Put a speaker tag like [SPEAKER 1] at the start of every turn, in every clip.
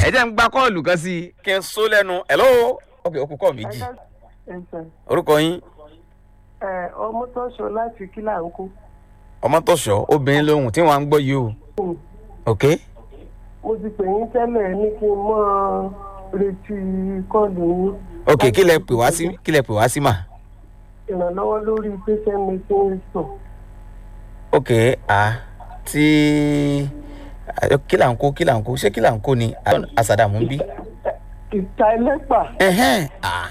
[SPEAKER 1] jẹ́ ń gba kọ́ọ̀lù kan sí i kí n só lẹ́nu hello ok ó kú kọ́ méjì
[SPEAKER 2] ẹ̀sẹ̀
[SPEAKER 1] orúkọ yín
[SPEAKER 2] ẹ̀ ọmọ tó ṣọ láti kílà ń kú.
[SPEAKER 1] ọmọtọ̀ṣọ́ obìnrin lóhùn tí wọ́n á ń gbọ́ yìí o ok
[SPEAKER 2] mo ti pè yín tẹ́lẹ̀ ní kí n mọ́ retí kọ́ọ̀lù yín.
[SPEAKER 1] ok kí lẹ pè wá sí kí lẹ pè wá sí mà
[SPEAKER 2] ìrànlọ́wọ́ lórí patient medicine store.
[SPEAKER 1] ok ah tí kí là ń kó kí là ń kó ṣé kí là ń kó ni àsàdàmú ń bí.
[SPEAKER 2] ìta ẹlẹ́pà
[SPEAKER 1] ẹhẹ́n ah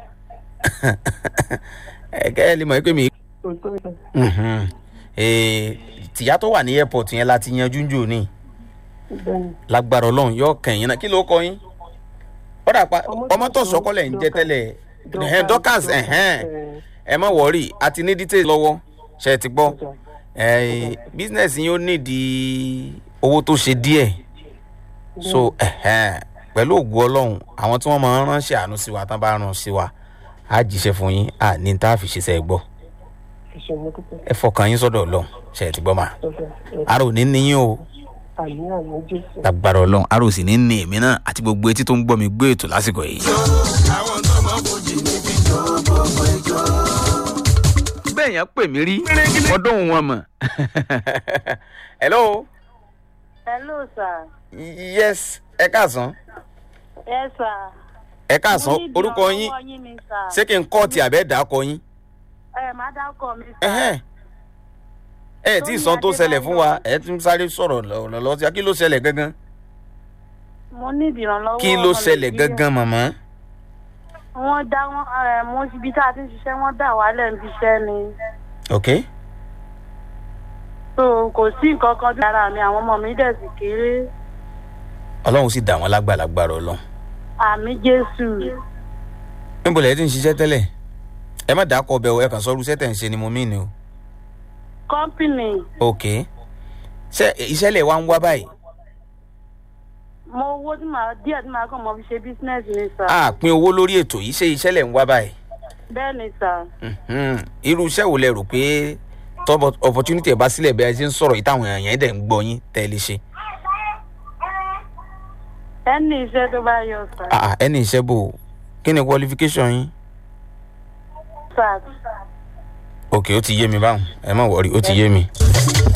[SPEAKER 1] ẹ̀kẹ́ ẹ lè mọ̀ pé mi.
[SPEAKER 2] tó tó yẹ.
[SPEAKER 1] Mhm. Eh, tìyá tó wà ní airport yẹn la ti yanjú jù ní
[SPEAKER 2] bẹ́ẹ̀ni
[SPEAKER 1] lágbára ọlọ́run yóò kẹ̀yìn náà kí ló kọ yín ó dà pa ọmọ tó sọkọlẹ̀ ń jẹ́ tẹ́lẹ̀ ẹ̀hẹ́n dorcas ẹ̀hẹ́n ẹ má wọ̀ọ́rì àti ní details lọ́wọ́ ṣe é ti gbọ́ Eh, business yín ó nídìí owó tó ṣe díẹ̀ so ẹ̀hẹ́n pẹ̀lú ògùn ọlọ́run àwọn tí wọ́n máa ń ránṣẹ́ àánú sí wa tán bá rán sí wa á jíṣẹ́ fún yín à ní tá a fi ṣiṣẹ́ gbọ́
[SPEAKER 2] ìṣòro dúpẹ́
[SPEAKER 1] ẹ fọkàn yín sọ́dọ̀ ọlọ́run ṣe é ti gbọ́ mà
[SPEAKER 2] lọ́dọ̀
[SPEAKER 1] ara ò ní níyìn o
[SPEAKER 2] àmì àmì jésù.
[SPEAKER 1] lágbára ọlọ́run ara ò sì ní ní èmi náà àti gbogbo etí tó ń gbọ́ mi gbé ètò lásìkò yìí. bẹ́ẹ̀ yẹn pè mí rí ọdún wọn mọ̀ hello
[SPEAKER 3] hello sir
[SPEAKER 1] yes ẹ káàsán
[SPEAKER 3] yes sir.
[SPEAKER 1] ẹ káàsán
[SPEAKER 3] Mo ní ìdí
[SPEAKER 1] orúkọ yín
[SPEAKER 3] ọwọ́ yín ni sir.
[SPEAKER 1] ṣé kí n kọ́ ti àbẹ́ dà á kọ yín
[SPEAKER 3] ẹ má dákọ mi sir.
[SPEAKER 1] ẹhẹ́n. ẹ tí ì sàn tó ṣẹlẹ̀ fún wa ẹ tún sáré sọ̀rọ̀ lọ́lọ́ sí kí ló ṣẹlẹ̀ gangan
[SPEAKER 3] mo ní ìdìrànlọ́wọ́
[SPEAKER 1] kí ló
[SPEAKER 3] ọmọ
[SPEAKER 1] ṣẹlẹ̀
[SPEAKER 3] Nàìjíríà.
[SPEAKER 1] gangan màmá.
[SPEAKER 3] wọ́n dá wọn ẹ mo ibi tá a ti ń ṣiṣẹ́ wọ́n dà wálẹ̀ níbi iṣẹ́ ni
[SPEAKER 1] ok
[SPEAKER 3] so kò sí nǹkan kan bí ara mi àwọn ọmọ mi dẹ̀ sì kéré
[SPEAKER 1] ọlọ́run sì dà wọ́n lágbàlagbàrà ọlọ́run.
[SPEAKER 3] àmì jésù
[SPEAKER 1] níbo lẹ́yìn tí ń ṣiṣẹ́ tẹ́lẹ̀ ẹ má dàá kọ ọbẹ̀ o ẹ kàn sọ́ọ́rù iṣẹ́ tẹ̀ ń ṣe ni mo mí ni o.
[SPEAKER 3] kọ́ńpìnì
[SPEAKER 1] ok ṣé iṣẹ́ lè wá ń wá báyìí.
[SPEAKER 3] mo owó tí màá díẹ̀ tí màá kàn mọ́ fi ṣe bísínẹ́sì ni sir.
[SPEAKER 1] a pín owó lórí ètò yìí ṣé iṣẹ́ lè ń wá báyìí.
[SPEAKER 3] bẹ́ẹ̀ ni sir.
[SPEAKER 1] Mhm. irú iṣẹ́ wo lẹ rò pé tọ́ opportunity ẹ̀ bá sílẹ̀ bí ẹ ṣe ń sọ̀rọ̀ yìí táwọn èèyàn yẹn dẹ̀ ń gbọ́ yín tẹ́ ẹ lè ṣe.
[SPEAKER 3] ẹni iṣẹ́ tó bá yọ sir.
[SPEAKER 1] Ah, ah, ẹni iṣẹ́ bò ó. kí ni qualification yín.
[SPEAKER 3] sir.
[SPEAKER 1] ok ó ti yé mi báwọn ẹ má wọrí ó ti yé mi.